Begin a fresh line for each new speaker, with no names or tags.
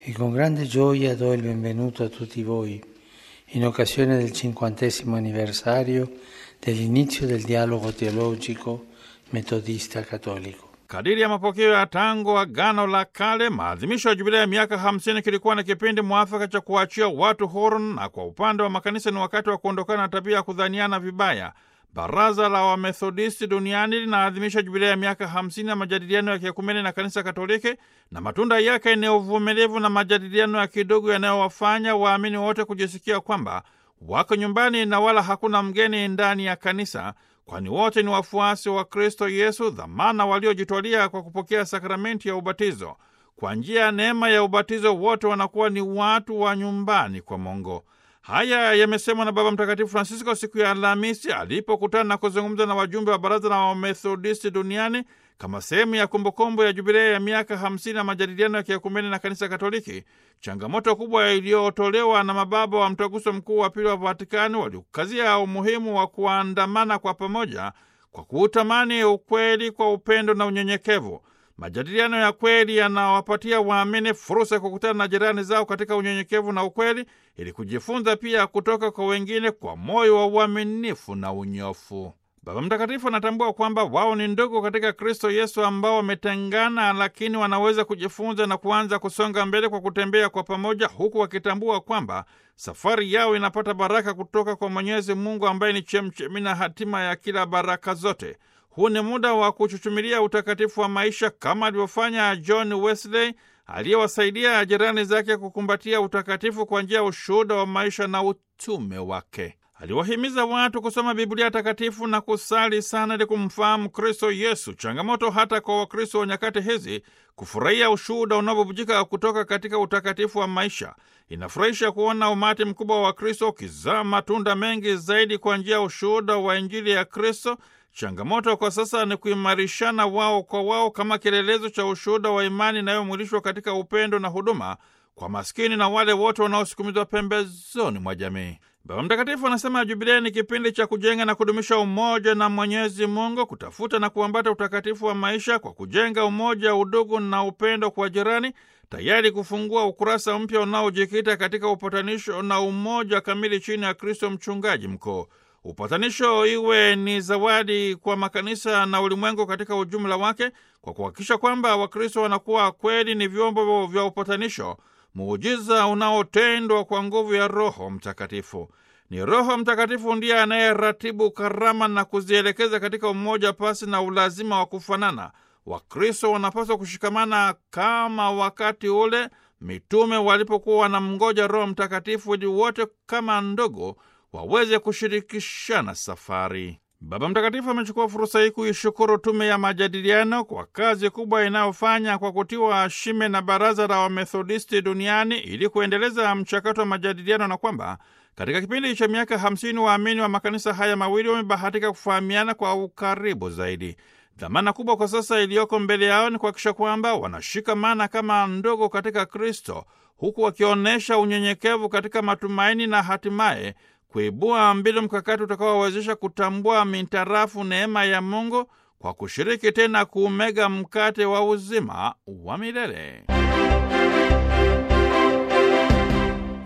E con grande gioia do il benvenuto a tutti voi in occasione del cinquantesimo anniversario dell'inizio del dialogo teologico metodista cattolico.
Kadiri ya mapokeo ya tangu Agano la Kale, maadhimisho ya jubilea ya miaka 50 kilikuwa na kipindi mwafaka cha kuachia watu huru, na kwa upande wa makanisa ni wakati wa kuondokana na tabia ya kudhaniana vibaya. Baraza la Wamethodisti duniani linaadhimisha jubilea ya miaka 50 ya majadiliano ya kiekumene na kanisa Katoliki, na matunda yake ni uvumilivu na majadiliano ya kidogo yanayowafanya waamini wote kujisikia kwamba wako nyumbani na wala hakuna mgeni ndani ya kanisa, kwani wote ni wafuasi wa Kristo Yesu, dhamana waliojitwalia kwa kupokea sakramenti ya ubatizo. Kwa njia ya neema ya ubatizo, wote wanakuwa ni watu wa nyumbani kwa Mungu. Haya yamesemwa na Baba Mtakatifu Francisco siku ya Alhamisi alipokutana na kuzungumza na wajumbe wa Baraza la Wamethodisti duniani kama sehemu ya kumbukumbu ya jubilea ya miaka 50 ya majadiliano ya kiekumene na kanisa Katoliki. Changamoto kubwa iliyotolewa na mababa wa Mtaguso Mkuu wa Pili wa Vatikani waliokazia umuhimu wa kuandamana kwa pamoja kwa kuutamani ukweli kwa upendo na unyenyekevu. Majadiliano ya kweli yanawapatia waamini fursa ya kukutana na jirani zao katika unyenyekevu na ukweli, ili kujifunza pia kutoka kwa wengine kwa moyo wa uaminifu na unyofu. Baba Mtakatifu anatambua kwamba wao ni ndugu katika Kristo Yesu ambao wametengana, lakini wanaweza kujifunza na kuanza kusonga mbele kwa kutembea kwa pamoja, huku wakitambua kwamba safari yao inapata baraka kutoka kwa Mwenyezi Mungu ambaye ni chemchemi na hatima ya kila baraka zote. Huu ni muda wa kuchuchumilia utakatifu wa maisha kama alivyofanya John Wesley aliyewasaidia jirani zake kukumbatia utakatifu kwa njia ya ushuhuda wa maisha na utume wake. Aliwahimiza watu kusoma Biblia takatifu na kusali sana ili kumfahamu Kristo Yesu. Changamoto hata kwa Wakristo wa nyakati hizi kufurahia ushuhuda unaobubujika kutoka katika utakatifu wa maisha. Inafurahisha kuona umati mkubwa wa Wakristo ukizaa matunda mengi zaidi kwa njia ya ushuhuda wa Injili ya Kristo. Changamoto kwa sasa ni kuimarishana wao kwa wao kama kielelezo cha ushuhuda wa imani inayomwilishwa katika upendo na huduma kwa maskini na wale wote wanaosukumizwa pembezoni mwa jamii. Baba Mtakatifu anasema Jubilei ni kipindi cha kujenga na kudumisha umoja na Mwenyezi Mungu, kutafuta na kuambata utakatifu wa maisha kwa kujenga umoja, udugu na upendo kwa jirani, tayari kufungua ukurasa mpya unaojikita katika upatanisho na umoja kamili chini ya Kristo mchungaji mkuu. Upatanisho iwe ni zawadi kwa makanisa na ulimwengu katika ujumla wake, kwa kuhakikisha kwamba Wakristo wanakuwa kweli ni vyombo vya upatanisho, muujiza unaotendwa kwa nguvu ya Roho Mtakatifu. Ni Roho Mtakatifu ndiye anayeratibu karama na kuzielekeza katika umoja pasi na ulazima wa kufanana. Wakristo wanapaswa kushikamana kama wakati ule mitume walipokuwa wanamngoja Roho Mtakatifu ili wote kama ndugu waweze kushirikishana safari. Baba Mtakatifu amechukua fursa hii kuishukuru Tume ya Majadiliano kwa kazi kubwa inayofanya kwa kutiwa shime na Baraza la Wamethodisti duniani ili kuendeleza mchakato wa majadiliano, na kwamba katika kipindi cha miaka hamsini waamini wa makanisa haya mawili wamebahatika kufahamiana kwa ukaribu zaidi. Dhamana kubwa kwa sasa iliyoko mbele yao ni kuhakikisha kwamba wanashikamana kama ndugu katika Kristo, huku wakionyesha unyenyekevu katika matumaini na hatimaye kuibua mbinu mkakati utakaowawezesha kutambua mintarafu neema ya Mungu kwa kushiriki tena kuumega mkate wa uzima wa milele.